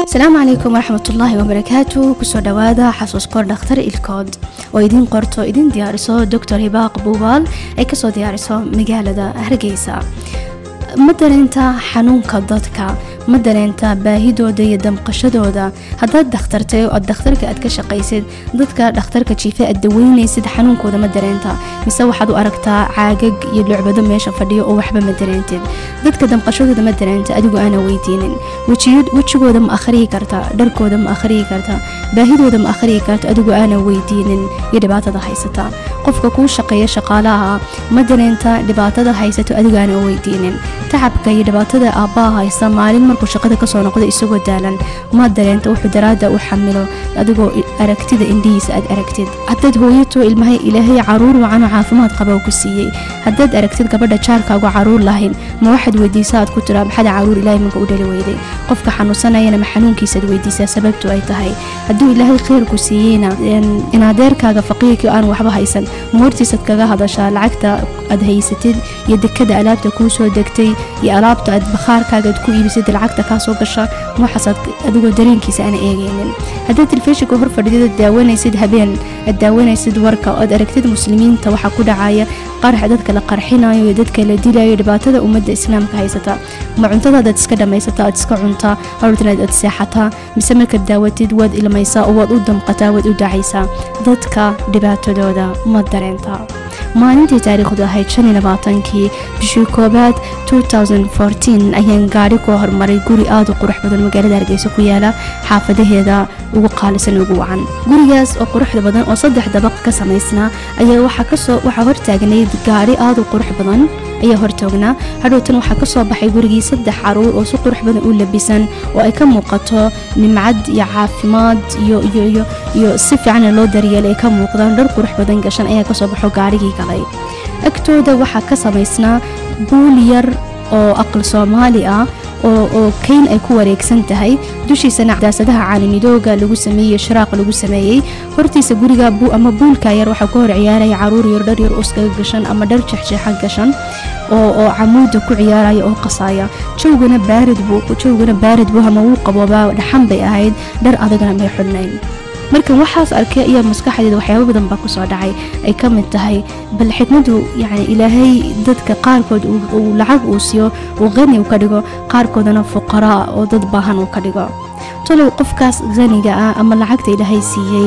asalaamu calaykum waraxmatullaahi wabarakaatu kusoo dhowaada xasuus kor dhakhtar ilkood oo idiin qorto idiin diyaariso doctor hibaaq buubaal ay kasoo diyaariso magaalada hargeysa ma dareenta xanuunka dadka ma dareenta baahidooda iyo damqashadooda haddaad dakhtartay oo dakhtarka aad ka shaqaysid dadka dhakhtarka jiife aad daweynaysid xanuunkooda ma dareenta mise waxaad u aragtaa caagag iyo lucbado meesha fadhiyo oo waxba ma dareentid dadka damqashadooda ma dareenta adigu aana weydiinin wejigooda ma akhriyi karta dharkooda ma akhriyi karta baahidooda ma akhriyi karta adigu aana weydiinin iyo dhibaatada haysata qofka kuu shaqeeya shaqaalaha ma dareenta dhibaatada haysato adigu aana weydiinin tacabka iyo dhibaatada aabbaha haysta maalin markuu shaqada kasoo noqdo isagoo daalan ma dareenta wuxuu daraada u xamilo adigoo aragtida indhihiisa aad aragtid haddaad hooyato ilmahay ilaahay caruur wacan oo caafimaad qaba ku siiyey haddaad aragtid gabadha jaarkaagu caruur lahayn ma waxaad weydiisaa aad ku tiraa maxada caruur ilaahay manka u dhali weyday qofka xanuunsanayana ma xanuunkiisaad weydiisaa sababtu ay tahay hadduu ilaahay khayrku siiyeyna inadeerkaaga faqiirkii aan waxba haysan ma hortiisaad kaga hadashaa lacagta aad haysatid iyo dekada alaabta kuu soo degtay iyo alaabta aad bakhaarkaaga aad ku iibisid lacagta kaa soo gasha waxaasaad adigoo dareenkiisa aan eegaynin haddaad telefishinka hor fadhidid aad daawanaysid habeen aad daawanaysid warka oad aragtid muslimiinta waxaa ku dhacaya qarax dadka la qarxinayo iyo dadka la dilayo dhibaatada ummadda islaamka haysata ma cuntadaadaad iska dhammaysataa aad iska cuntaa hortanaad aad seexataa mise markaad daawatid waad ilmaysaa oo waad u damqataa waad u dacaysaa dadka dhibaatadooda ma dareenta maalintii taariikhdu ahayd shan iyo labaatankii bishii koobaad ayaan gaari ku hormaray guri aada u qurux badan magaalada hargeysa ku yaala xaafadaheeda ugu qaalisan ugu wacan gurigaas oo quruxda badan oo saddex dabaq ka samaysnaa ayaa waxaa hortaagnayd gaari aada u qurux badan ayaa hortoognaa hadhowtan waxaa kasoo baxay gurigii saddex caruur oo si qurux badan u labisan oo ay ka muuqato nimcad iyo caafimaad iyo si fiican loo daryeelay ay ka muuqdaan dhar qurux badan gashan ayaa kasoo baxo gaarigii galay agtooda waxaa ka samaysnaa buul yar oo aqal soomaali ah oo kayn ay ku wareegsan tahay dushiisana daasadaha caalamidooga lagu sameeyey shiraaq lagu sameeyey hortiisa guriga ama buulka yar waxaa ka hor ciyaaraya caruur yar dhar yar uskaga gashan ama dhar jexjeexan gashan oo camuuda ku ciyaaraya oo qasaya jawgana baarid buu jawgana baarid buu ama wuu qaboobaa dhaxan bay ahayd dhar adagana may xudnayn markan waxaas arkay ayaa maskaxdeeda waxyaaba badan baa kusoo dhacay ay ka mid tahay bal xikmadu yani ilaahay dadka qaarkood uu lacag uu siiyo uu qani u ka dhigo qaarkoodana fuqaraa oo dad baahan uu ka dhigo talow qofkaas qaniga ah ama lacagta ilaahay siiyey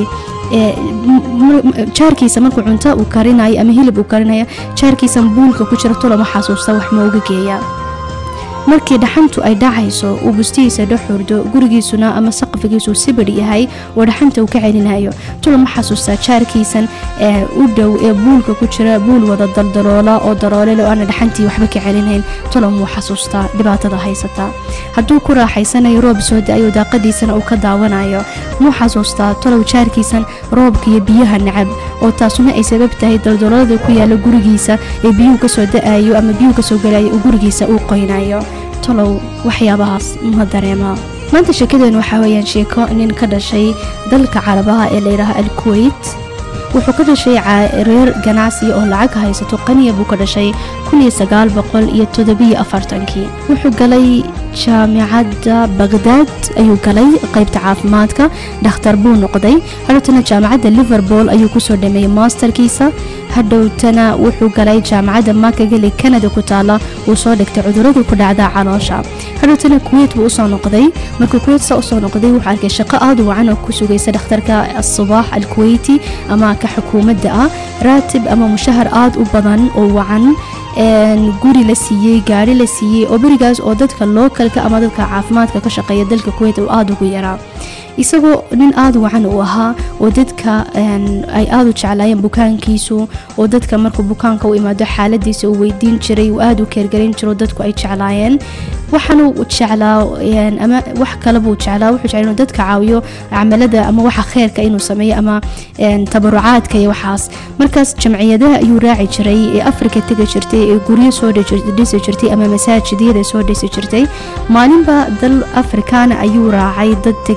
jaarkiisa markuu cunto uu karinayo ama hilib uu karinaya jaarkiisa buulka ku jira tolo ma xasuusta wax ma uga geeya markii dhaxantu ay dhacayso uu bustihiisa dhexurdo gurigiisuna ama saqfigiisu sibir yahay oo dhaxanta uu ka celinayo tula ma xasuustaa jaarkiisan ee u dhow ee buulka ku jira buul wada daldaloola oo daroolele oo aana dhaxantii waxba ka celinayn tula muu xasuustaa dhibaatada haysata hadduu ku raaxaysanayo roob soo da-ayo daaqadiisana uu ka daawanayo muu xasuustaa tolow jaarkiisan roobka iyo biyaha nacab oo taasuna ay sabab tahay daldaloolada ku yaala gurigiisa ee biyuhu kasoo da-ayo ama biyuhu kasoo galayo uu gurigiisa uu qoynayo tolow waxyaabahaas ma dareema maanta sheekadeen waxaa weyaan sheeko nin ka dhashay dalka carabaha ee layidhaaha alkuweyt wuxuu ka dhashay reer ganacsiga oo lacag haysato qaniya buu ka dhashay wuxuu galay jaamicadda bagdaad ayuu galay qaybta caafimaadka dhakhtar buu noqday hadhowtana jaamacadda liverpool ayuu kusoo dhameeyey masterkiisa hadhowtana wuxuu galay jaamacadda makageli canada ku taala uu soo dhigtay cuduradu ku dhacda caloosha hadhowtana kuweyt buu usoo noqday markuu kuweyt saa usoo noqday wuxuu arkay shaqo aada wacan oo ku sugaysa dhakhtarka asubaax alkuweyti ama ka xukuumadda ah raatib ama mushahar aada u badan oo wacan guri la siiyey gaari la siiyey oo berigaas oo dadka lookalka ama dadka caafimaadka ka shaqeeya dalka kuweyt uu aada ugu yaraa isagoo nin aada wacan uu ahaa oo dadka ay aada u jeclaayeen bukaankiisu oo dadka markuu bukaanka u imaado xaaladiisa uu weydiin jiray uu aada u keergarin jiro dadku ay jeclaayeen waxaanu jeclaa ama wax kalebuu jeclaa wuxuu jeclaa inuu dadka caawiyo camalada ama waxa kheerka inuu sameeyo ama tabarucaadka iyo waxaas markaas jamciyadaha ayuu raaci jiray ee afrika tegi jirtay ee guryo soo dhisi jirtay ama masaajidiyada soo dhisi jirtay maalinba dal afrikaana ayuu raacay dad tegaya oo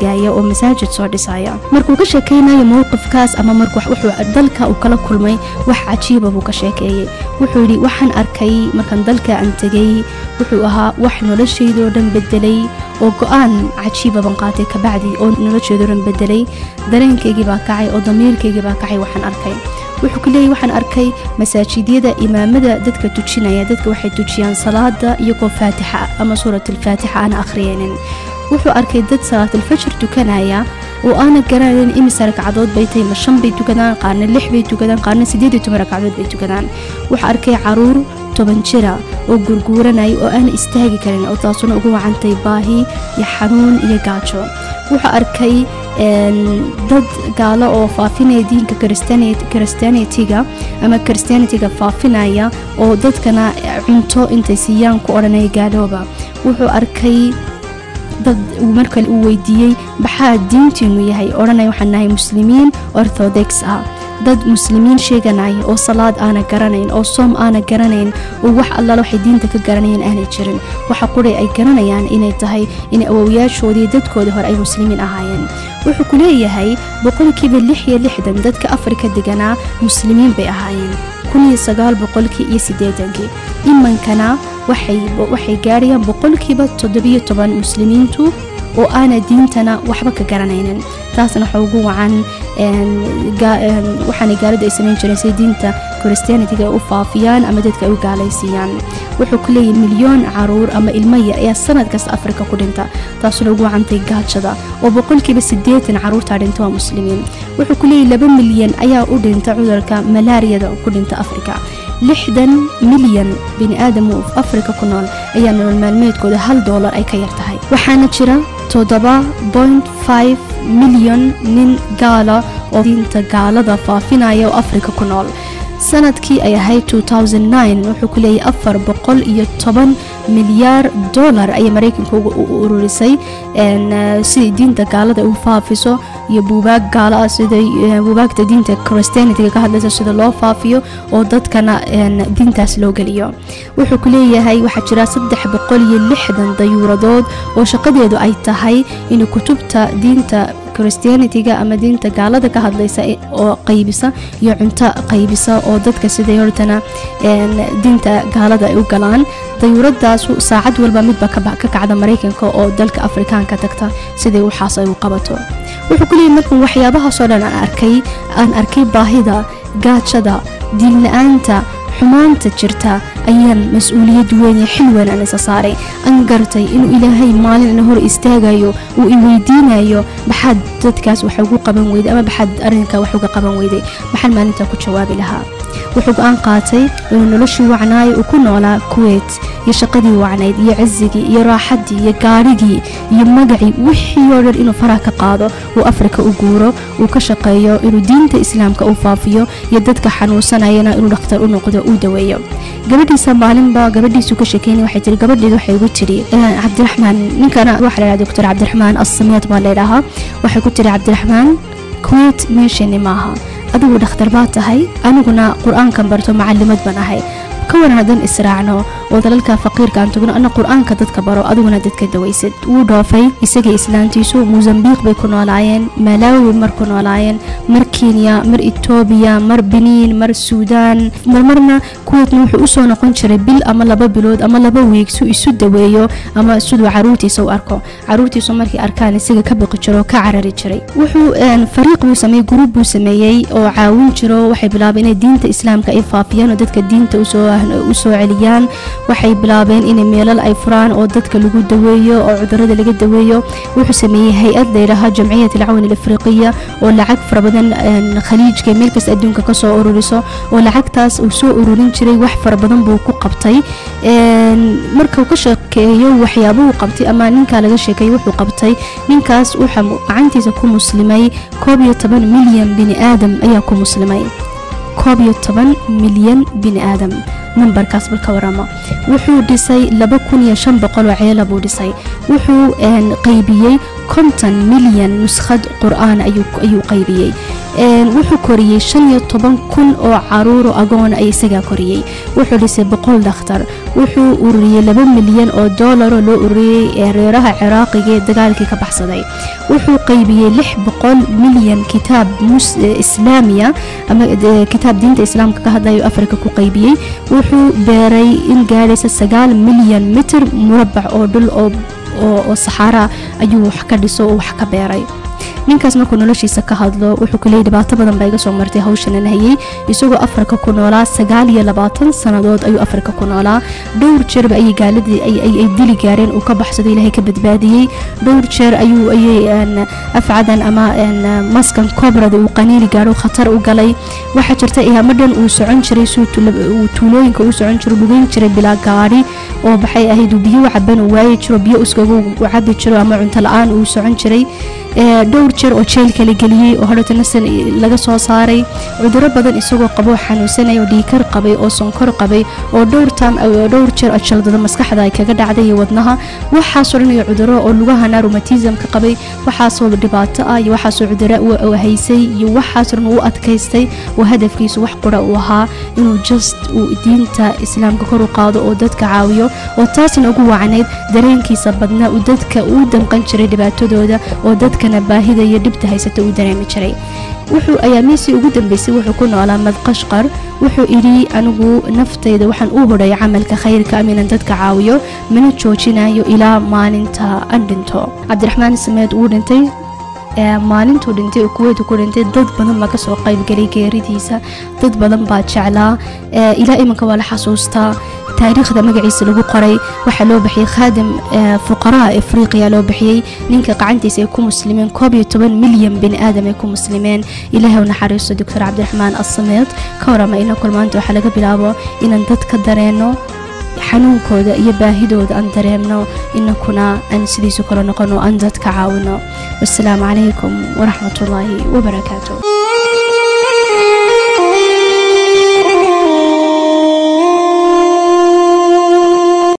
masaajid soo dhisaya markuu ka sheekeynayo mowqifkaas ama markuu wuxuu dalka uu kala kulmay wax cajiiba buu ka sheekeeyey wuxuu yidhi waxaan arkay markaan dalka aan tegay wuxuu ahaa wax noloshaydoo dhan bedelay oo go-aan cajiiba ban qaatay kabacdi oo nolosheedoo dhan bedelay dareenkaygii baa kacay oo damiirkaygii baa kacay waxaan arkay wuxuu ku leeyahy waxaan arkay masaajidyada imaamada dadka tujinaya dadka waxay tujiyaan salaada iyagoo faatixa ama suurat alfaatixa aana akhriyeynin wuxuu arkay dad salaatalfajr tukanaya oo aana garanayn imisa ragcadood bay tahay ma shan bay tukadaan qaarna lix bay tukadaan qaarna siddeed iyo toban ragcadood bay tukadaan wuxuu arkay caruur toban jira oo gurguuranaya oo aan istaagi karin oo taasuna ugu wacantay baahi iyo xanuun iyo gaajo wuxuu arkay dad gaalo oo faafinaya diinka christianitiga ama christianitiga faafinaya oo dadkana cunto intay siiyaan ku odhanaya gaalooba wuxuu arkay dad markale uu weydiiyey maxaa diintiinu yahay odhanaya waxaan nahay muslimiin orthodox ah dad muslimiin sheeganaya oo salaad aana garanayn oo soom aana garanayn oo wax allaala waxay diinta ka garanayaan aanay jirin waxa quray ay garanayaan inay tahay in awowayaashoodii dadkoodii hore ay muslimiin ahaayeen wuxuu ku leeyahay boqolkiiba lix iyo lixdan dadka afrika deganaa muslimiin bay ahaayeen kuniyo sagaal boqolkii iyo siddeetankii imankana waxay gaarayaan boqolkiiba toddobiyo toban muslimiintu oo aana diintana waxba ka garanaynin taasna waxa ugu wacan waxaana gaalada ay samayn jireen say diinta christianitiga u faafiyaan ama dadka ay u gaalaysiiyaan wuxuu ku leeyahy milyoon caruur ama ilmo yar ayaa sanad kasta afrika ku dhinta taasuna ugu wacantay gaajada oo boqolkiiba siddeetan caruurtaa dhinta waa muslimiin wuxuu ku leeyahy laba milyan ayaa u dhinta cudurka malaariyada ku dhinta afrika lixdan milyan bini aadam oo afrika ku nool ayaa nolol maalmeedkooda hal doolar ay ka yar tahay waxaana jira toddoba point five milyan nin gaala oo diinta gaalada faafinaya oo afrika ku nool sanadkii ay ahayd wuxuu ku leeyahay afar boqol iyo toban milyaar dollar ayay maraykanka u ururisay siday diinta gaalada u faafiso iyo buubaag gaala ah sida buubaagta diinta christianitiga ka hadlaysa sida loo faafiyo oo dadkana diintaas loo geliyo wuxuu ku leeyahay waxaa jira saddex boqol iyo lixdan dayuuradood oo shaqadeedu ay tahay in kutubta diinta christianitiga ama diinta gaalada ka hadlaysa oo qaybisa iyo cunto qaybisa oo dadka siday hortana diinta gaalada ay u galaan dayuuradaasu saacad walba midba ka kacda maraykanka oo dalka afrikaanka tagta siday waxaas ay u qabato wuxuu ku leeyahy markan waxyaabahaasoo dhan aan arkay aan arkay baahida gaajada diinla-aanta xumaanta jirta ayaan mas-uuliyad weyn iyo xil weyn aan isa saaray aan gartay inuu ilaahay maalin ina hor istaagayo uu i weydiinayo maxaad dadkaas wax ugu qaban weyday ama maxaad arrinka wax uga qaban weyday maxaan maalintaa ku jawaabi lahaa wuxuu go-aan qaatay inuu noloshii wacnaayo uu ku noolaa kuweyt iyo shaqadii wacnayd iyo cizigii iyo raaxadii iyo gaarhigii iyo magacii wixii oo dhan inuu faraha ka qaado uu afrika u guuro uu ka shaqeeyo inuu diinta islaamka u faafiyo iyo dadka xanuunsanayana inuu dhakhtar u noqdo uu daweeyo gabadhiisa maalinba gabadhiisu ka sheekeynay waxay tiri gabadheedu waxay ugu tiri cabdiraxmaan ninkana waxa la yidhaha doctor cabdiraxmaan assamiyaad baa laydhahaa waxay ku tiri cabdiraxmaan kuweyt meeshani maaha adigu dhakhtar baa tahay aniguna qur-aankan barto macalimad baan ahay ka waran haddaan israacno oo dalalka faqiirka aan tagno ana qur-aanka dadka baro adiguna dadka dawaysid wuu dhoofay isagii islaantiisu mosambiq bay ku noolaayeen malawi mar ku noolaayeen mar kenya mar etoobiya mar beniin mar suudaan marmarna kuweetna wuxuu usoo noqon jiray bil ama laba bilood ama laba wiig su isu daweeyo ama siduu caruurtiisa u arko caruurtiisu markay arkaan isaga ka baqi jiro ka carari jiray wuxuu fariiq buu sameeyey gruub buu sameeyey oo caawin jiro waxay bilaabeen inay diinta islaamka ay faafiyaan oo dadka diinta usoo usoo celiyaan waxay bilaabeen inay meelal ay furaan oo dadka lagu daweeyo oo cudurada laga daweeyo wuxuu sameeyey hay-ad layidhaaha jamciyat alcawn alafriqiya oo lacag fara badan khaliijka meel kasta adduunka kasoo ururiso oo lacagtaas uu soo ururin jiray wax fara badan buu ku qabtay markuu ka sheekeeyo waxyaabuhu qabtay ama ninkaa laga sheekeeyo wuxuu qabtay ninkaas wuxa gacantiisa ku muslimay koob iyo toban milyan bini aadam ayaa ku muslimay koob iyo toban milyan bini aadam nambarkaas bal ka warama wuxuu dhisay laba kun iyo shan boqol oo ceela buu dhisay wuxuu qaybiyey konton milyan nuskhad qur-aan ayuu qaybiyey wuxuu koriyey shan iyo toban kun oo caruuro agoona ay isagaa koriyey wuxuu dhisay boqol dhakhtar wuxuu ururiyey laba milyan oo doolaro loo ururiyey ee reeraha ciraaqiga ee dagaalkii ka baxsaday wuxuu qaybiyey lix boqol milyan kitaab islaamiya ama kitaab diinta islaamka ka hadlayo afrika ku qaybiyey wuxuu beeray in gaadhaysa sagaal milyan mitir murabac oo dhul oo saxaara ayuu wax ka dhiso oo wax ka beeray ninkaas markuu noloshiisa ka hadlo wuxuu ku leeyay dhibaato badan baa iga soo martay hawshanan hayay isagoo afrika ku noolaa sagaal iyo labaatan sannadood ayuu afrika ku noolaa dhowr jeerba ayay gaaladii ay dili gaareen uu ka baxsado ilaahay ka badbaadiyey dhowr jeer ayuu ayay afcadan ama maskan kobrada uu qaniini gaadho khatar u galay waxaa jirta ihamadhan uu socon jiray uu tuulooyinka uu socon jiro lugeyn jiray bilaa gaadhi oo baxay ahayd uu biyo caban uu waayi jiro biyo uskaga u cabi jiro ama cunto la-aan uu socon jiray dhowr jeer oo jeelka la geliyey oo hadhowta nasan laga soo saaray cuduro badan isagoo qaboo xanuunsanaya oo dhiikar qabay oo sonkor qabay oo dhowr taam dhowr jeer oo jaldado maskaxda ay kaga dhacday iyo wadnaha waxaasoo dhan iyo cuduro oo lugahana rumatismka qabay waxaasoo dhibaato ah iyo waxaasoo cuduro u haysay iyo waxaasoo dhan uu adkaystay oo hadafkiisu wax qura uu ahaa inuu just uu diinta islaamka kor u qaado oo dadka caawiyo oo taasna ugu wacnayd dareenkiisa badna uu dadka uu damqan jiray dhibaatadooda oo dadkana baahida iyo dhibta haysata uu dareemi jiray wuxuu ayaamiisii ugu dambeysay wuxuu ku noolaa madqashqar wuxuu idhi anigu naftayda waxaan u hodhay camalka khayrka aminan dadka caawiyo mana joojinayo ilaa maalinta aan dhinto cabdiraxmaan sameed wuu dhintay maalintuu dhintay oo kuweytu ku dhintay dad badan baa kasoo qaybgelay geeridiisa dad badan baa jeclaa ilaa iminka waa la xasuustaa taariikhda magaciisa lagu qoray waxaa loo bixiyey khaadim fuqaraha afriqiya loo bixiyey ninka qacantiisa ay ku muslimeen koob iyo toban milyan bini aadam ay ku muslimeen ilaahay u naxariisto doctor cabdiraxmaan assameed ka warama ina kulmaanta waxaa laga bilaabo inaan dad ka dareeno xanuunkooda iyo baahidooda aan dareemno inakuna aan sidiisu kale noqono aan dadka caawino wasalaamu calaykum waraxmatullaahi wabarakaatu